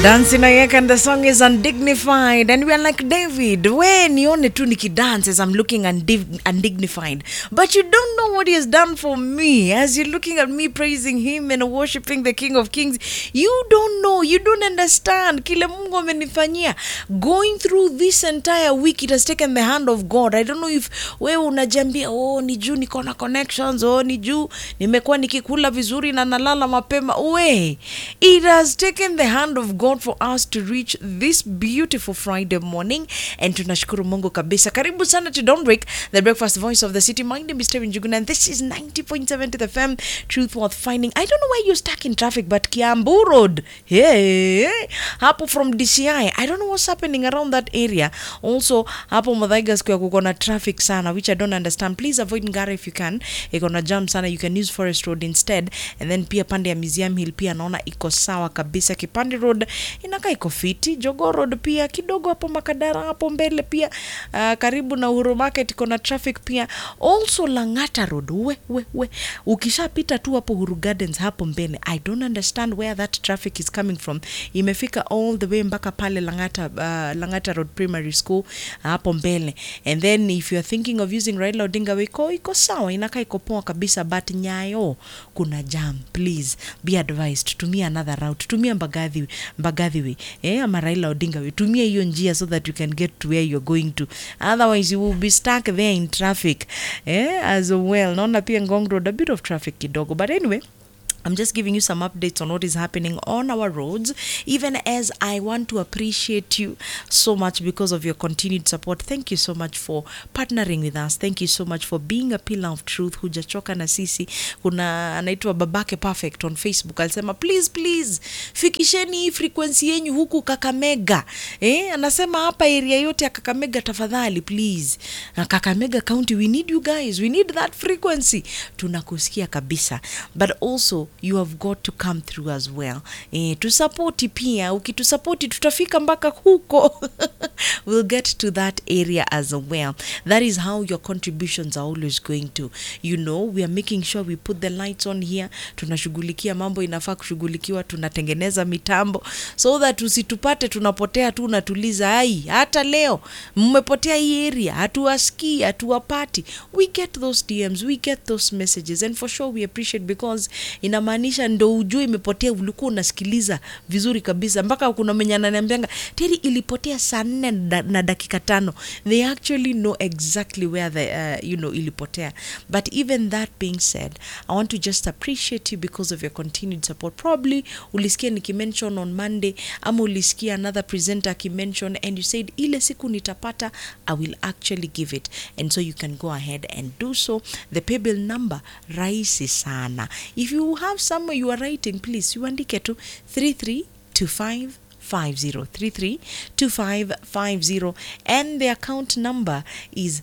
Dancing Ayek and the song is undignified and we are like David we nione tu nikidance as I'm looking undig- undignified but you don't know what he has done for me as you're looking at me praising him and worshiping the King of Kings you don't know you don't understand kile Mungu amenifanyia going through this entire week it has taken the hand of God I don't know if wewe unajambia oh ni juu niko na connections oh ni juu nimekuwa nikikula vizuri na nalala mapema we it has taken the hand of God for us to reach this beautiful Friday morning and tunashukuru Mungu kabisa karibu sana to Don't Break the breakfast voice of the city my name is Steven Juguna and this is 90.7 to the FM truth worth finding I don't know why you're stuck in traffic but Kiambu Road hey hapo from DCI I don't know what's happening around that area also hapo Muthaiga Square kuko na traffic sana which I don't understand please avoid Ngara if you can iko na jam sana you can use Forest Road instead and then pia pande ya Museum Hill pia naona iko sawa kabisa Kipande Road inakaa iko fiti Jogoo Road pia kidogo hapo Makadara hapo mbele pia uh, karibu na Uhuru Market iko na traffic pia also Lang'ata Road we we we ukishapita tu hapo Uhuru Gardens hapo mbele I don't understand where that traffic is coming from imefika all the way mpaka pale Lang'ata uh, Lang'ata Road Primary School hapo mbele and then if you are thinking of using Raila Odinga Way iko iko sawa inakaa iko poa kabisa but Nyayo kuna jam please be advised tumia another route tumia Mbagathi Mbagathi Way eh ama Raila Odinga Way tumia hiyo njia so that you can get to where you're going to otherwise you will be stuck there in traffic eh as well naona pia Ngong Road a bit of traffic kidogo but anyway I'm just giving you some updates on what is happening on our roads, even as I want to appreciate you so much because of your continued support. Thank you so much for partnering with us. Thank you so much for being a pillar of truth. Hujachoka na sisi. Kuna anaitwa Babake Perfect on Facebook alisema please please fikisheni hii frequency yenyu huku Kakamega. Eh, anasema hapa area yote ya Kakamega tafadhali please. Na Kakamega County we need you guys. We need that frequency. Tunakusikia kabisa. But also you have got to come through as well eh, tusapoti pia ukitusapoti tutafika mpaka huko we'll get to that area as well that is how your contributions are always going to you know we are making sure we put the lights on here tunashughulikia mambo inafaa kushughulikiwa tunatengeneza mitambo so that usitupate tunapotea tu unatuliza ai hata leo mmepotea hii area hatuwasikii hatuwapati we get those dms we get those messages and for sure we appreciate because inamaanisha ndo ujue imepotea ulikuwa unasikiliza vizuri kabisa mpaka kuna mwenye ananiambianga teri ilipotea saa nne na na dakika tano they actually know exactly where the, uh, you know ilipotea but even that being said i want to just appreciate you because of your continued support probably ulisikia nikimention on monday ama ulisikia another presenter akimention and you said ile siku nitapata i will actually give it and so you can go ahead and do so the paybill number rahisi sana if you have somewhere you are writing please uandike tu 3325 50332550 and the account number is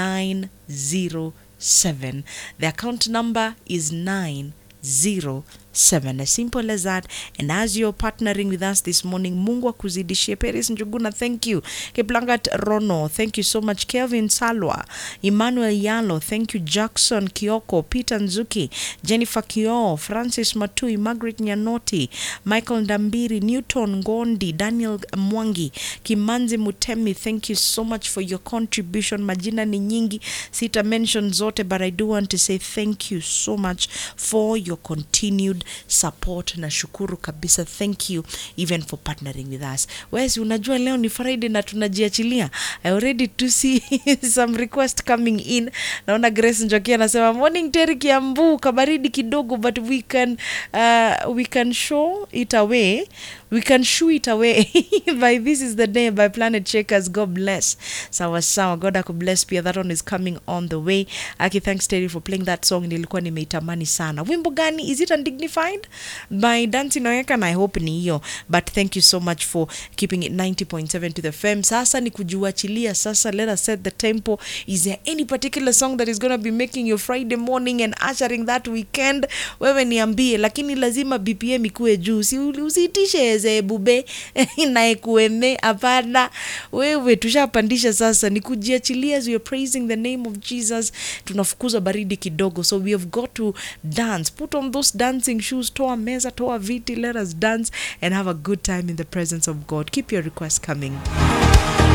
907 the account number is 907 as simple as that and as you're partnering with us this morning mungu akuzidishie peris njuguna thank you kiplangat rono thank you so much kelvin salwa emmanuel yalo thank you jackson kioko peter nzuki jennifer kio francis matui margaret nyanoti michael ndambiri newton ngondi daniel mwangi kimanzi mutemi thank you so much for your contribution majina ni nyingi sita mention zote but i do want to say thank you so much for your continued support na shukuru kabisa thank you even for partnering with us wesi unajua leo ni friday na tunajiachilia i already to see some request coming in naona grace njoki anasema morning teri kiambu kabaridi kidogo but we can uh, we can show it away we can shoo it away by this is the day by planet shakers god bless sawa sawa god akubless pia that one is coming on the way aki thanks terry for playing that song nilikuwa nimeitamani sana wimbo gani is it undignified by dancing noeka na i hope ni hiyo but thank you so much for keeping it 90.7 to the fm sasa ni kujiwachilia sasa let us set the tempo is there any particular song that is going to be making your friday morning and ushering that weekend wewe niambie lakini lazima bpm ikuwe juu si usiitishe ze bube naekueme hapana wewe tushapandisha sasa ni kujiachilia as we are praising the name of jesus tunafukuza baridi kidogo so we have got to dance put on those dancing shoes toa meza toa viti let us dance and have a good time in the presence of god keep your requests coming